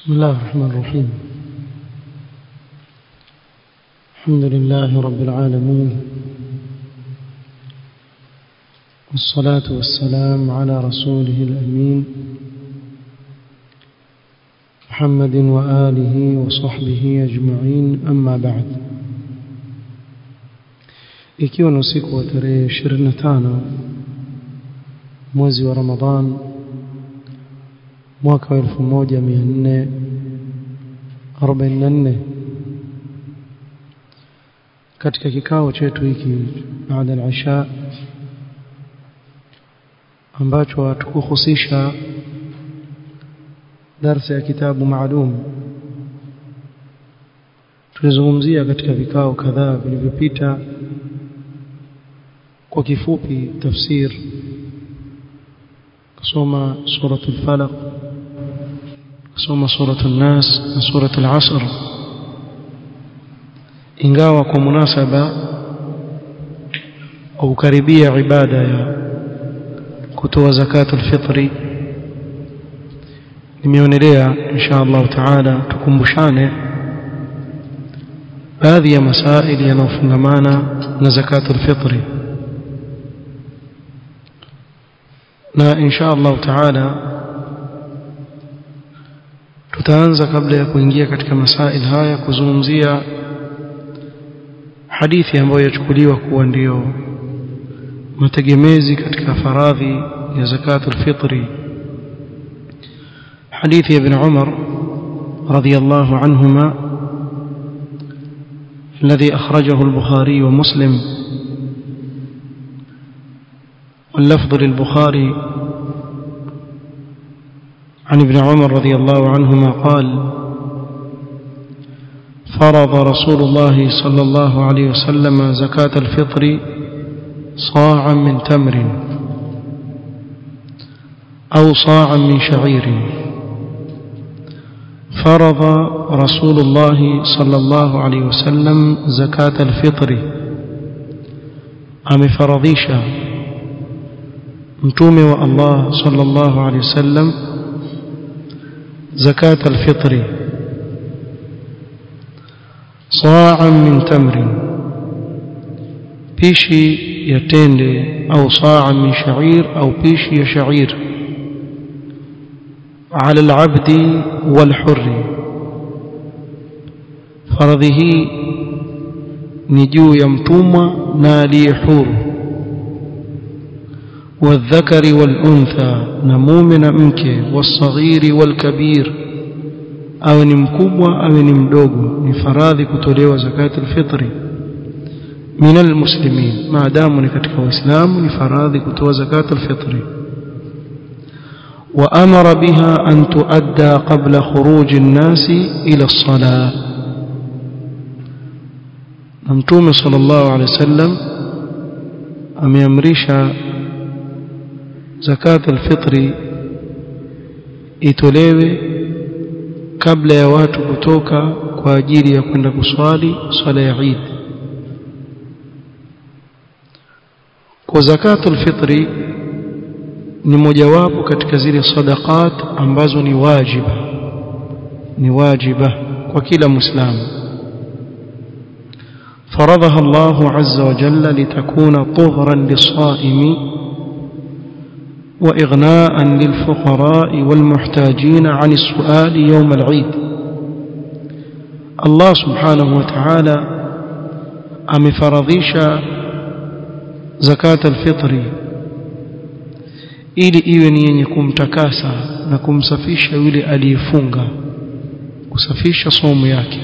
بسم الله الرحمن الرحيم الحمد لله رب العالمين والصلاة والسلام على رسوله الأمين محمد وآله وصحبه أجمعين أما بعد ikiwa ni usiku wa tarehe 25 mwezi wa Ramadhan mwaka wa 1444 katika kikao chetu hiki baada ya isha ambacho hatukuhusisha darsa ya kitabu maalum tulizungumzia katika vikao kadhaa vilivyopita kwa kifupi tafsir kusoma suratul falaq kusoma suratul nas na suratul asr ingawa kwa munasaba au karibia ibada ya kutoa zakatul fitri nimeonelea insha Allah taala tukumbushane baadhi ya masaili yanayofungamana na zakatul fitri na insha Allah taala tutaanza kabla ya kuingia katika masail haya kuzungumzia hadithi ambayo yachukuliwa kuwa ndiyo mategemezi katika faradhi ya zakatul fitri حديث ابن عمر رضي الله عنهما الذي أخرجه البخاري ومسلم واللفظ للبخاري عن ابن عمر رضي الله عنهما قال فرض رسول الله صلى الله عليه وسلم زكاة الفطر صاعا من تمر أو صاعا من شعير فرض رسول الله صلى الله عليه وسلم زكاة الفطر أم فرضيشا متومي والله صلى الله عليه وسلم زكاة الفطر صاعا من تمر بيشي يتندي أو صاعا من شعير أو بيشي يشعير على العبد والحر فرضه نجو يمتوم نالي حور والذكر والأنثى نموم نمك والصغير والكبير أو نمكبوة أو نمدوغ نفراذي كتوليو زكاة الفطر من المسلمين ما دام نكتك وإسلام نفراذي كتوليو زكاة الفطر وأمر بها أن تؤدى قبل خروج الناس إلى الصلاة ممتوم صلى الله عليه وسلم أم يمرش زكاة الفطر itolewe kabla ya watu kutoka kwa ajili ya kwenda kuswali swala ya Eid kwa zakatul fitri ni mojawapo katika zile sadaqat ambazo ni wajiba ni wajiba kwa kila muislamu فرضها الله عز وجل لتكون طهرا للصائم وإغناء للفقراء والمحتاجين عن السؤال يوم العيد الله سبحانه وتعالى أم فرضيش زكاة الفطر ili iwe ni yenye kumtakasa na kumsafisha yule aliyefunga kusafisha somo yake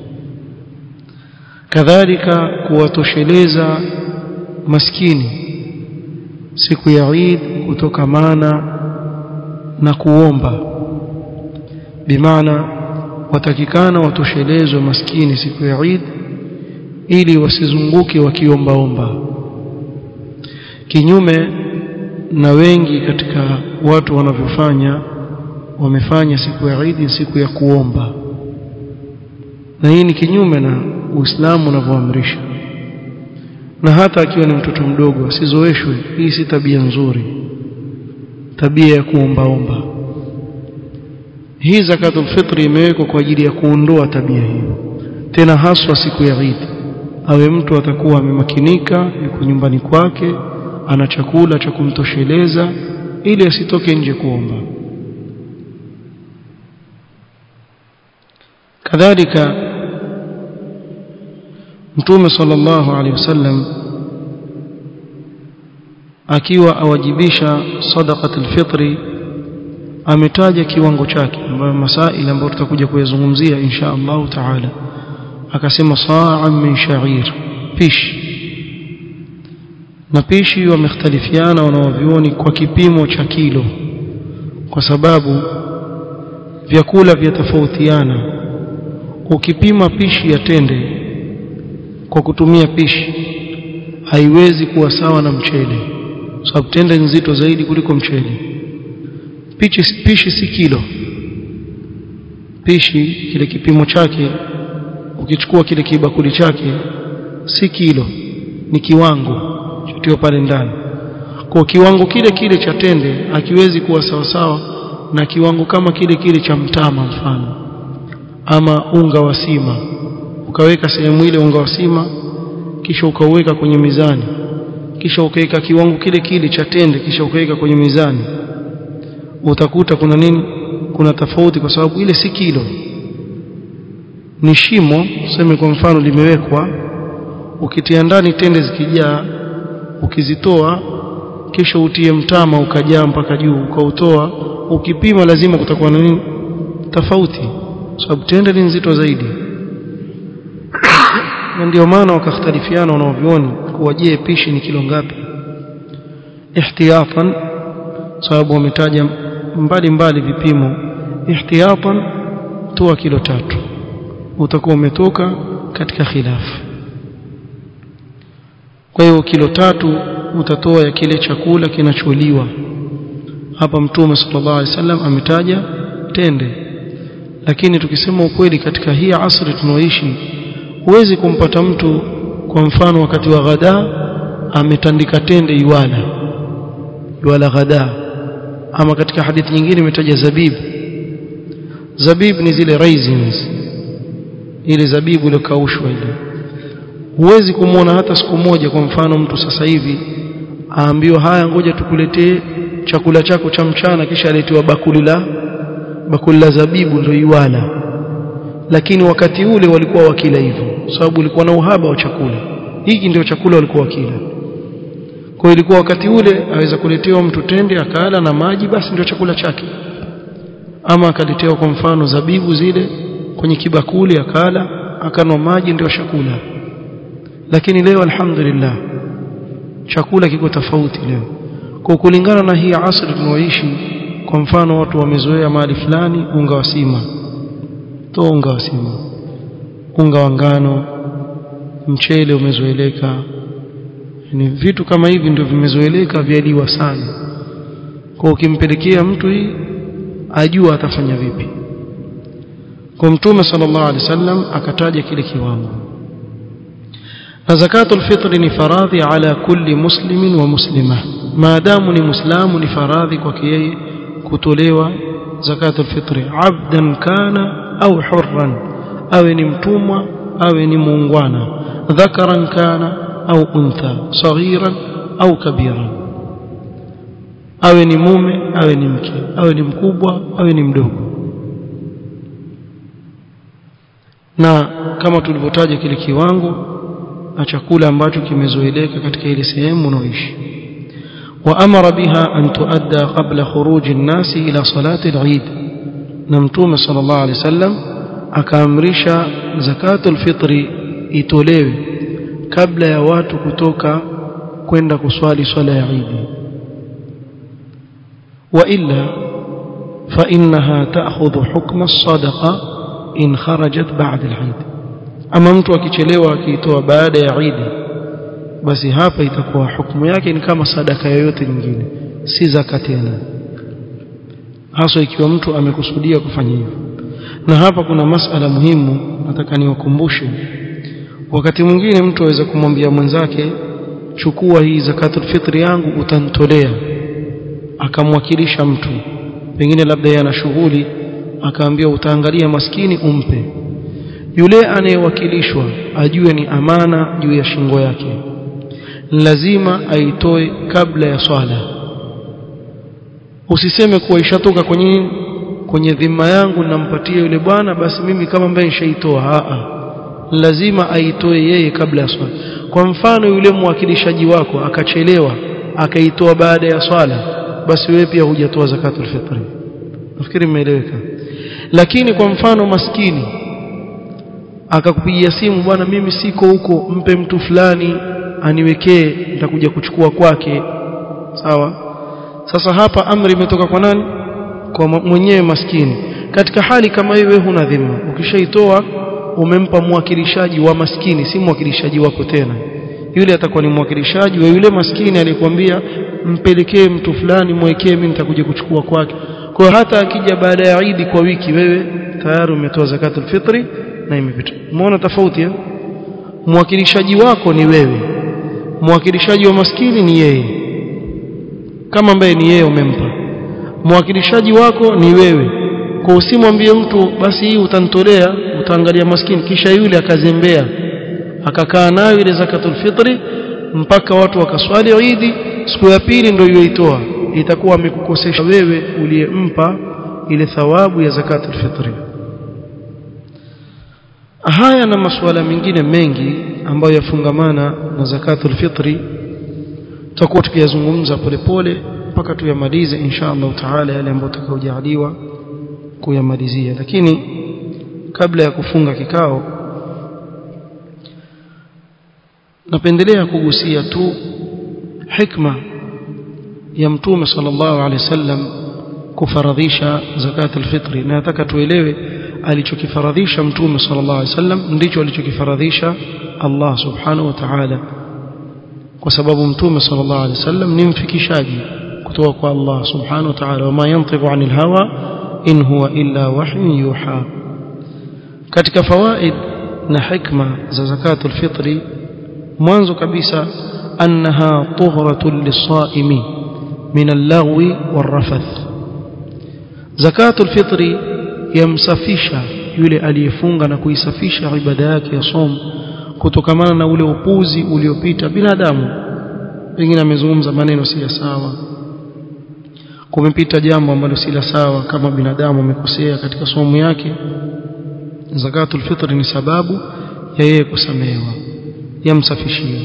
kadhalika kuwatosheleza maskini siku ya Eid kutokamana na kuomba bimaana watakikana watoshelezwe maskini siku ya Eid ili wasizunguke wakiombaomba kinyume na wengi katika watu wanavyofanya wamefanya siku ya Eid siku ya kuomba na hii ni kinyume na Uislamu unavyoamrisha na hata akiwa ni mtoto mdogo asizoeshwe hii si tabia nzuri tabia ya kuombaomba hii zakatul fitri imewekwa kwa ajili ya kuondoa tabia hiyo tena haswa siku ya Eid awe mtu atakuwa amemakinika yuko nyumbani kwake ana chakula cha kumtosheleza ili asitoke nje kuomba kadhalika mtume sallallahu alaihi wasallam akiwa awajibisha sadaqatul fitri ametaja kiwango chake ambayo masaili ambayo tutakuja kuyazungumzia insha Allah taala akasema sa'an min sha'ir pishi na pishi wamekhtalifiana wanaovioni kwa kipimo cha kilo kwa sababu vyakula vyatofautiana ukipima pishi ya tende kwa kutumia pishi haiwezi kuwa sawa na mchele sababu tende nzito zaidi kuliko mchele pishi, pishi si kilo pishi kile kipimo chake ukichukua kile kibakuli chake si kilo ni kiwango chotiwa pale ndani kwa kiwango kile kile cha tende akiwezi kuwa sawa sawa na kiwango kama kile kile cha mtama mfano ama unga wa sima ukaweka sehemu ile unga wa sima kisha ukauweka kwenye mizani kisha ukaweka kiwango kile kile cha tende kisha ukaweka kwenye mizani utakuta kuna nini kuna tofauti kwa sababu ile si kilo ni shimo tuseme kwa mfano limewekwa ukitia ndani tende zikijaa ukizitoa kisha utie mtama ukajaa mpaka juu ukautoa ukipima lazima kutakuwa na nini tofauti sababu tende ni nzito zaidi na ndio maana wakakhtalifiana wanaovioni kuwa je pishi ni kilo ngapi ihtiyatan sababu wametaja mbali mbali vipimo ihtiyatan toa kilo tatu utakuwa umetoka katika khilafu kwa hiyo kilo tatu utatoa ya kile chakula kinacholiwa hapa mtume sallallahu alaihi wasallam ametaja tende lakini tukisema ukweli katika hii asri tunaoishi huwezi kumpata mtu kwa mfano wakati wa ghada ametandika tende iwala iwala ghada ama katika hadithi nyingine imetaja zabib zabib ni zile raisins ile zabibu ile kaushwa ile huwezi kumwona hata siku moja kwa mfano mtu sasa hivi aambiwa haya ngoja tukuletee chakula chako cha mchana kisha aletewa bakuli la bakuli la zabibu ndio iwala lakini wakati ule walikuwa wakila hivyo sababu ulikuwa na uhaba wa chakula hiki ndio chakula walikuwa wakila kwa ilikuwa wakati ule aweza kuletewa mtu tende akala na maji basi ndio chakula chake ama akaletewa kwa mfano zabibu zile kwenye kibakuli akala akanwa maji ndio chakula lakini leo alhamdulillah chakula kiko tofauti leo kwa kulingana na hii asri tunaoishi kwa mfano watu wamezoea mahali fulani unga wa sima toa unga wa sima unga wa ngano mchele umezoeleka ni vitu kama hivi ndio vimezoeleka vyaliwa sana kwa ukimpelekea mtu hii ajua atafanya vipi kwa mtume sallallahu alaihi wasallam akataja kile kiwango na zakatul fitri ni faradhi ala kulli muslimin wa muslima maadamu ni muislamu ni faradhi kwake yeye kutolewa zakatul fitri abdan kana au hurran awe ni mtumwa awe ni muungwana dhakaran kana au untha saghiran au kabiran awe ni mume awe ni mke awe ni mkubwa awe ni mdogo na kama tulivyotaja kile kiwango na chakula ambacho kimezoeleka katika ile sehemu unaoishi وأمر بها أن تؤدى قبل خروج الناس إلى صلاة العيد نمتوم صلى الله عليه وسلم أكامرش زكاة الفطر itolewe kabla ya watu kutoka kwenda kuswali swala ya Eid wa illa fa innaha ta'khudhu hukma as-sadaqa in kharajat ba'da al-Eid ama mtu akichelewa akiitoa baada ya Eid basi hapa itakuwa hukumu yake ni kama sadaka yoyote nyingine si zaka tena hasa ikiwa mtu amekusudia kufanya hivyo na hapa kuna masala muhimu nataka niwakumbushe wakati mwingine mtu aweza kumwambia mwenzake chukua hii zakatul fitri yangu utanitolea akamwakilisha mtu pengine labda yana shughuli akaambia utaangalia maskini umpe yule anayewakilishwa ajue ni amana juu ya shingo yake lazima aitoe kabla ya swala usiseme kuwa ishatoka kwenye kwenye dhima yangu nampatia yule bwana basi mimi kama ambaye nishaitoa a lazima aitoe yeye kabla ya swala kwa mfano yule mwakilishaji wako akachelewa akaitoa baada ya swala basi wewe pia hujatoa zakatul fitri nafikiri mmeeleweka lakini kwa mfano maskini akakupigia simu bwana mimi siko huko mpe mtu fulani aniwekee nitakuja kuchukua kwake sawa sasa hapa amri imetoka kwa nani kwa mwenyewe maskini katika hali kama hiyo wewe huna dhima ukishaitoa umempa mwakilishaji wa maskini si mwakilishaji wako tena yule atakuwa ni mwakilishaji wa yule maskini aliyekwambia mpelekee mtu fulani mwekee mimi nitakuja kuchukua kwake kwa hata akija baada ya Eid kwa wiki wewe tayari umetoa zakatul fitri na imepita umeona tofauti eh mwakilishaji wako ni wewe mwakilishaji wa maskini ni yeye kama ambaye ni yeye umempa mwakilishaji wako ni wewe kwa usimwambie mtu basi hii utanitolea utaangalia maskini kisha yule akazembea akakaa nayo ile zakatul fitri mpaka watu wakaswali Eid siku ya pili ndio yoitoa itakuwa amekukosesha wewe uliyempa ile thawabu ya zakatul fitri haya na masuala mengine mengi ambayo yafungamana na zakatul fitri tutakuwa tukiyazungumza polepole mpaka tuyamalize insha Allah taala yale ambayo tutakaojaliwa kuyamalizia lakini kabla ya kufunga kikao napendelea kugusia tu hikma ya mtume sallallahu alaihi wasallam kufaradhisha zakat alfitri na nataka tuelewe alichokifaradhisha mtume sallallahu alaihi wasallam ndicho alichokifaradhisha Allah subhanahu wa ta'ala kwa sababu mtume sallallahu alaihi wasallam ni mfikishaji kutoka kwa Allah subhanahu wa ta'ala wama yantiqu anil hawa in huwa illa wahyun yuha katika fawaid na hikma za zakatul fitri mwanzo kabisa annaha tuhratun lis-saimi min al-laghwi war-rafath zakatul fitri yamsafisha yule aliyefunga na kuisafisha ibada yake ya som kutokamana na ule upuzi uliopita binadamu pengine amezungumza maneno si sawa kumepita jambo ambalo si la sawa kama binadamu amekosea katika somo yake zakatul fitri ni sababu ya yeye kusamehewa yamsafishia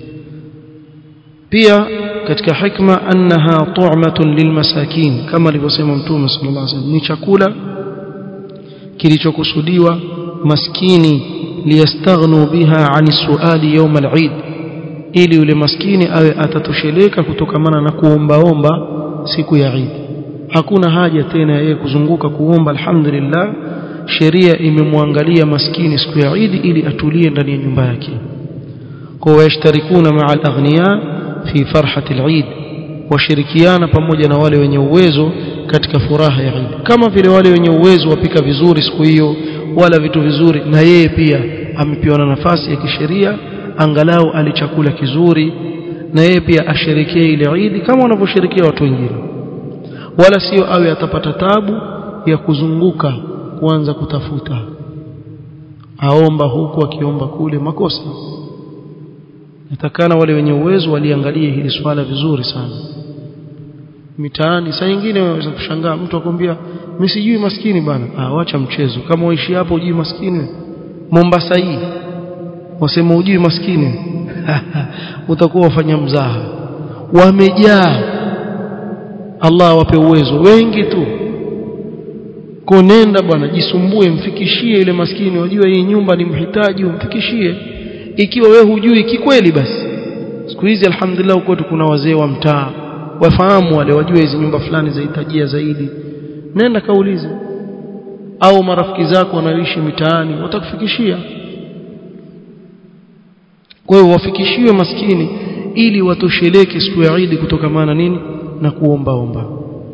pia katika hikma annaha tu'matun lilmasakin kama alivyosema mtume sallallahu alaihi wasallam ni chakula kilichokusudiwa maskini liyastaghnu biha ani suali yawm al-eid ili yule maskini awe atatosheleka kutokamana na kuombaomba siku ya Eid hakuna haja tena yeye kuzunguka kuomba alhamdulillah sheria imemwangalia maskini siku ya Eid ili atulie ndani ya nyumba yake kwa washtarikuna ma'a al-aghniya fi farhati al-Eid washirikiana pamoja na wale wenye uwezo katika furaha ya Eid kama vile wale wenye uwezo wapika vizuri siku hiyo wala vitu vizuri na yeye pia amepewa na nafasi ya kisheria angalau alichakula kizuri na yeye pia asherekee ile Eid kama wanavyosherekea watu wengine wala sio awe atapata tabu ya kuzunguka kuanza kutafuta aomba huku akiomba kule makosa natakana wale wenye uwezo waliangalie hili swala vizuri sana mitaani saa nyingine unaweza kushangaa mtu akwambia mimi sijui maskini bana ah wacha mchezo kama uishi hapo ujui maskini Mombasa hii wasema ujui maskini utakuwa wafanya mzaha wamejaa Allah awape uwezo wengi tu konenda bwana jisumbue mfikishie ile maskini wajua hii nyumba ni mhitaji umfikishie ikiwa we hujui kikweli basi siku hizi alhamdulillah huko kuna wazee wa mtaa wafahamu wale wajue hizi nyumba fulani zahitajia zaidi nenda kaulize au marafiki zako wanaoishi mitaani watakufikishia kwa hiyo wafikishiwe maskini ili watosheleke siku ya Eid kutokamana nini na kuombaomba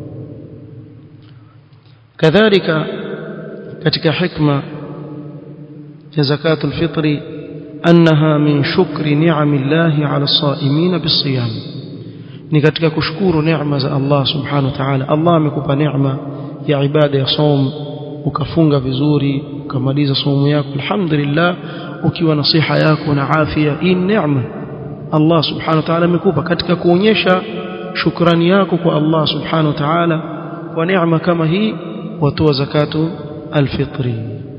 kadhalika katika hikma ya zakatul fitri annaha min shukri ni'amillahi 'ala as-sa'imin bis-siyam ni katika kushukuru neema za Allah subhanahu wa ta'ala Allah amekupa neema ya ibada ya saum ukafunga vizuri ukamaliza somo yako alhamdulillah ukiwa na siha yako na afya hii neema Allah subhanahu wa ta'ala amekupa katika kuonyesha shukrani yako kwa Allah subhanahu wa ta'ala kwa neema kama hii watoa zakatu alfitri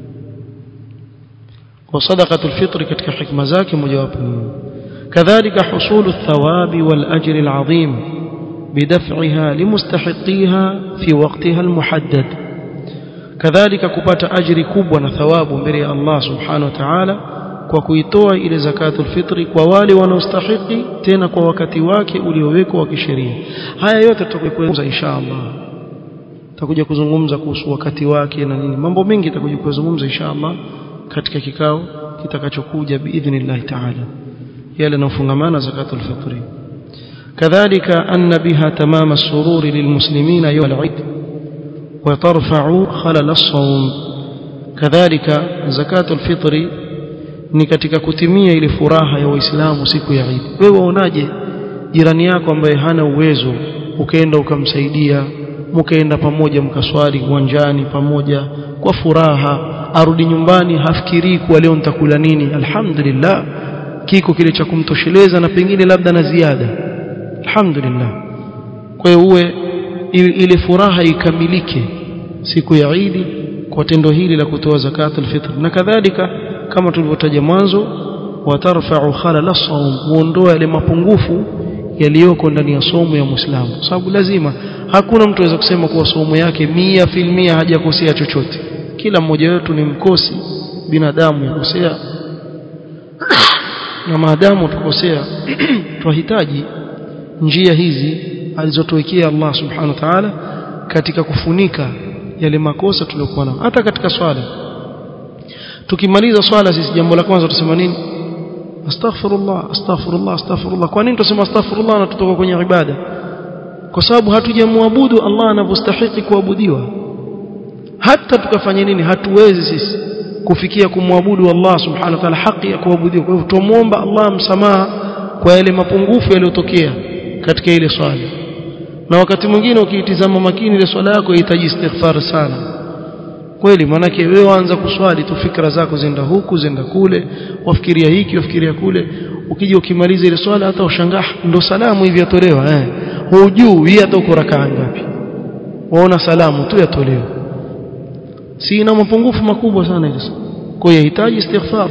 kwa sadaqatu alfitri katika hikma zake mojawapo ni kadhalika husulu athawabi wal ajri alazim bidaf'iha limustahiqiha fi waqtiha almuhaddad kadhalika kupata ajri kubwa na thawabu mbele ya Allah subhanahu wa ta'ala kwa kuitoa ile zakatul fitri kwa wale wanaostahiki tena kwa wakati wake uliowekwa wa kisheria haya yote tutakueleza insha Allah tutakuja kuzungumza kuhusu wakati wake na nini mambo mengi tutakuja kuzungumza insha Allah katika kikao kitakachokuja biidhnillah ta'ala yale yanayofungamana zakatul fitri kadhalika anna biha tamama as-sururi lilmuslimina yawm al-eid wa tarfa'u khalal as-sawm kadhalika zakatul fitri ni katika kutimia ile furaha ya waislamu siku ya Eid wewe waonaje jirani yako ambaye hana uwezo ukaenda ukamsaidia mkaenda pamoja mkaswali uwanjani pamoja kwa furaha arudi nyumbani hafikirii kuwa leo nitakula nini alhamdulillah kiko kile cha kumtosheleza na pengine labda na ziada alhamdulillah kwa hiyo uwe ile furaha ikamilike siku ya Eid kwa tendo hili la kutoa zakatul fitr na kadhalika kama tulivyotaja mwanzo watarfa'u khalal as-sawm muondoa yale mapungufu yaliyoko ndani ya somo ya Muislamu sababu lazima hakuna mtu aweza kusema kuwa somo yake mia filmia hajakosea chochote kila mmoja wetu ni mkosi binadamu yakosea na maadamu tukosea tunahitaji njia hizi alizotuwekea Allah subhanahu wa ta'ala katika kufunika yale makosa tuliyokuwa nayo hata katika swala tukimaliza swala sisi jambo la kwanza tusema nini astaghfirullah astaghfirullah astaghfirullah kwa nini tusema astaghfirullah na tutoka kwenye ibada kwa sababu hatujamwabudu Allah anavyostahili kuabudiwa hata tukafanya nini hatuwezi sisi kufikia kumwabudu Allah subhanahu wa ta'ala haki ya kuabudiwa kwa hivyo tumuomba Allah msamaha kwa yale mapungufu yaliyotokea katika ile swala na wakati mwingine ukiitizama makini ile swala yako inahitaji istighfar sana kweli maanake wewe waanza kuswali tu fikra zako zenda huku zenda kule wafikiria hiki wafikiria kule ukija ukimaliza ile swala hata ushangaa ndo salamu hivi yatolewa eh hujui hata uko rakaa ngapi waona salamu tu yatolewa si ina mapungufu makubwa sana hizo kwa hiyo inahitaji istighfar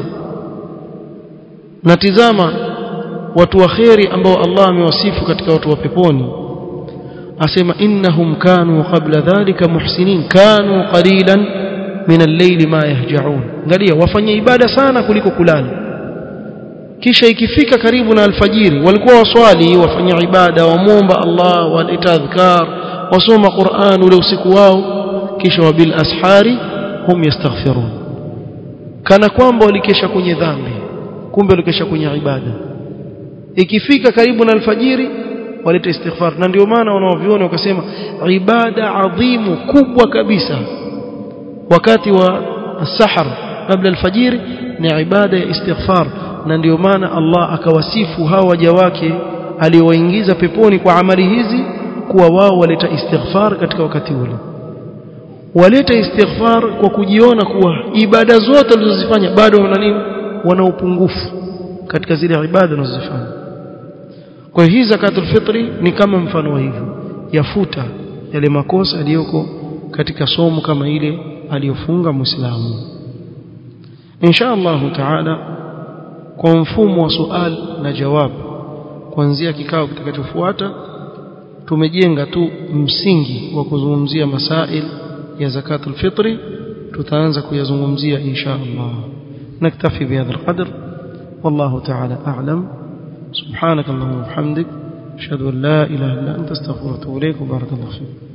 na tizama watu wa kheri ambao Allah amewasifu katika watu wa peponi asema innahum kanu qabla dhalika muhsinin kanu qalilan min al-layli ma yahja'un angalia wafanye ibada sana kuliko kulala kisha ikifika karibu na alfajiri walikuwa waswali wafanya ibada wamuomba Allah waleta adhkar wasoma Qur'an ule usiku wao kisha wabil ashari hum yastaghfirun kana kwamba walikesha kwenye dhambi kumbe walikesha kwenye ibada ikifika karibu na alfajiri waleta istighfar na ndio maana wanaoviona wakasema ibada adhimu kubwa kabisa wakati wa sahar kabla alfajiri ni ibada ya istighfar na ndio maana Allah akawasifu hawa waja wake aliowaingiza peponi kwa amali hizi kuwa wao waleta istighfar katika wakati ule waleta istighfar kwa kujiona kuwa ibada zote walizozifanya bado wana nini wana upungufu katika zile ibada wanazozifanya kwa hiyo hii zakatul fitri ni kama mfano wa hivyo yafuta yale makosa yaliyoko katika somo kama ile aliyofunga muislamu insha Allah taala kwa mfumo wa sual na jawab kuanzia kikao kitakachofuata tumejenga tu msingi wa kuzungumzia masail ya zakatul fitri tutaanza kuyazungumzia insha Allah naktafi bihadha alqadr والله تعالى أعلم سبحانك اللهم وبحمدك أشهد أن لا إله إلا أنت استغفرك وأتوب إليك وبارك الله فيك